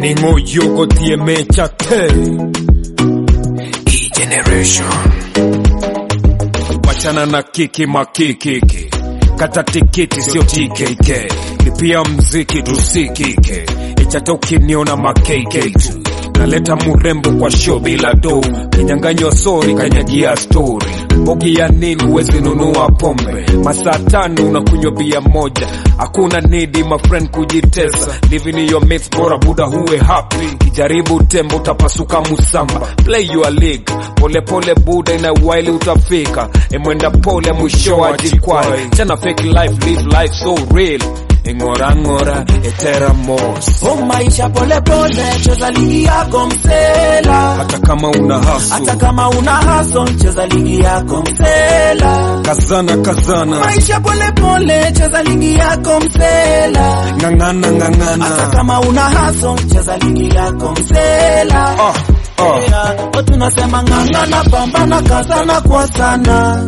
ningoyogotie mechate generation wachana na kiki makikiki kata tikiti sio TKK lipia mziki tusikike ichata ukiniona makk tu naleta murembo kwa show bila do kinyanganywa sori kanyajia stori bogi ya nini wezi nunua pombe masaa tano unakunywa bia moja hakuna nidi mafriend kujitesa living your mates bora buda huwe happy kijaribu tembo utapasuka musamba play your league pole pole buda ina waili utafika emwenda pole mwisho ajikwai chana fake life live life so real ing'orang'ora eteramos O maisha pole pole, cheza ligi yako msela. hata kama una hasu Hata kama una hustle, cheza ligi yako msela. kazana kazana Maisha pole pole, cheza ligi yako msela. ng'ang'ana Hata ng'ang'ana kama una hustle, cheza ligi yako msela. ah, ah. Yeah, o tunasema ng'ang'ana, pambana, kazana kwa sana.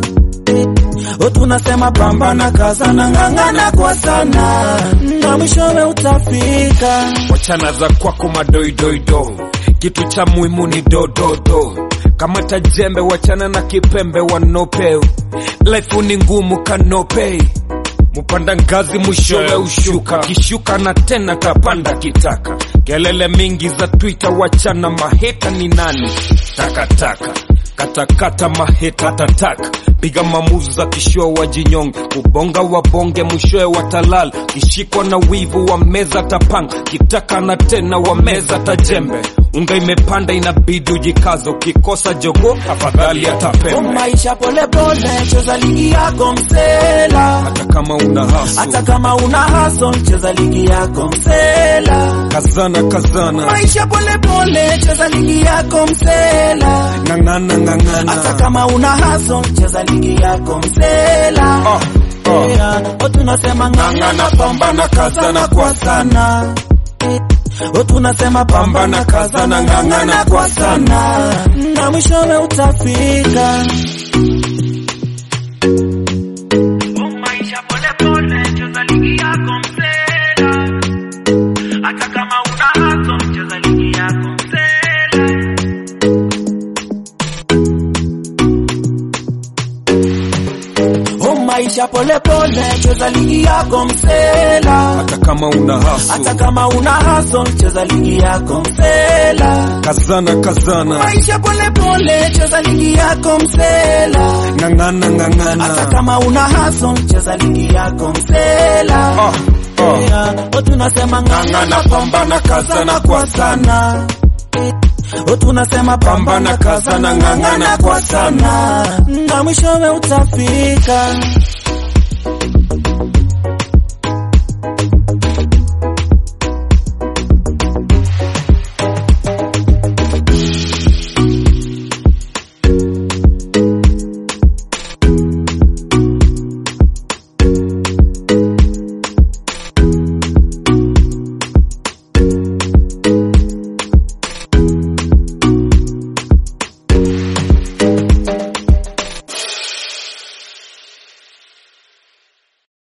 O tunasema pambana, kazana, ng'ang'ana kwa sana, na mwishowe utafika. wachana za kwako madoidoido kitu cha muhimu ni dododo kama tajembe wachana na kipembe wanope life ni ngumu kanope mupanda ngazi mwishowe ushuka kishuka na tena tapanda kitaka kelele mingi za twitter wachana maheta ni nani takataka katakata maheta tataka piga mamuzi za kishua wajinyonge kubonga wabonge mwishowe watalala kishikwa na wivu wa meza tapanga kitaka na tena wa meza tajembe unga imepanda inabidi ujikazo ukikosa jogo afadhali O atapembe maisha pole pole, cheza ligi yako msela. hata kama una Hata hasu kama una hustle, cheza ligi yako msela. kazana kazana Maisha pole pole, cheza ligi yako msela. ng'ang'ana Hata ng'ang'ana kama una hustle, cheza ligi yako msela. ah, ah. Yeah, o tunasema ng'ang'ana, pambana, kazana kwa sana. O tunasema pambana, kazana, ng'ang'ana kwa sana, na mwishowe utafika. maisha pole pole, cheza ligi yako msela. Hata kama una hustle, cheza ligi yako msela. O maisha pole pole, cheza ligi yako msela. hata kama una Hata hasu kama una hustle, cheza ligi yako msela. kazana kazana Maisha pole pole, cheza ligi yako msela. ng'ang'ana Hata ng'ang'ana kama una hustle, cheza ligi yako msela. ah, ah. Yeah, o tunasema ng'ang'ana, pambana, kazana kwa sana. O tunasema pambana, kazana, ng'ang'ana kwa sana, na mwishowe utafika.